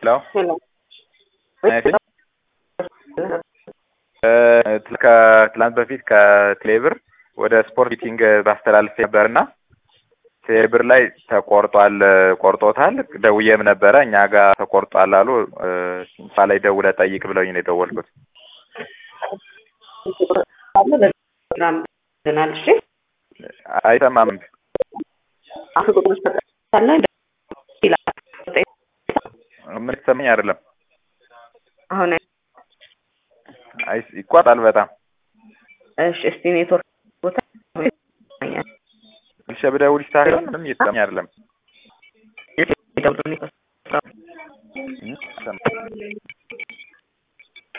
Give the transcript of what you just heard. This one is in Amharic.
ሄሎ ሄሎ ከትላንት በፊት ከቴሌብር ወደ ስፖርት ሚቲንግ ባስተላልፍ ነበርና ቴሌብር ላይ ተቆርጧል ቆርጦታል። ደውዬም ነበረ እኛ ጋር ተቆርጧል አሉ። ሲንፋ ላይ ደውለህ ጠይቅ ብለውኝ ነው የደወልኩት። ፕሮግራም ናል እሺ አይሰማም። አፍ ቁጥሮች ተጠቅሳለ ምን ይሰማኝ አይደለም። አሁን አይ ይቋጣል በጣም እሺ እስቲ ኔትወርክ ቦታ ይሰማኛል። ልሸ ብደውል ይስተካከላል። ምንም እየተሰማኝ አይደለም። ደውሉ ኔትወርክ ይሰማል።